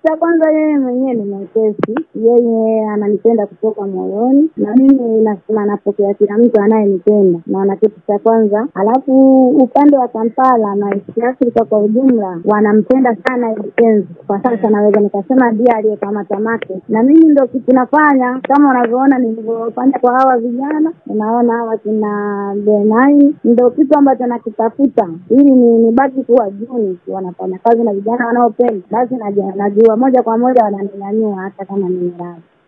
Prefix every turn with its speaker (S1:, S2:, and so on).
S1: cha kwanza, yeye mwenyewe ni mwepesi, yeye ananipenda kutoka moyoni, na mimi nasema napokea kila mtu anayenipenda, naona kitu cha kwanza. Alafu upande wa Kampala na East Africa kwa ujumla wanampenda sana Eddy Kenzo. Kwa sasa naweza nikasema ndiye aliyekamata make, na mimi ndo kitu nafanya kama unavyoona nilivyofanya kwa hawa vijana, unaona hawa kina Benai, ndo kitu ambacho nakitafuta ili ni nibaki kuwa juu, nikiwa nafanya kazi na vijana wanaopenda, basi najua najua moja kwa moja wananinyanyua hata kama ni miradi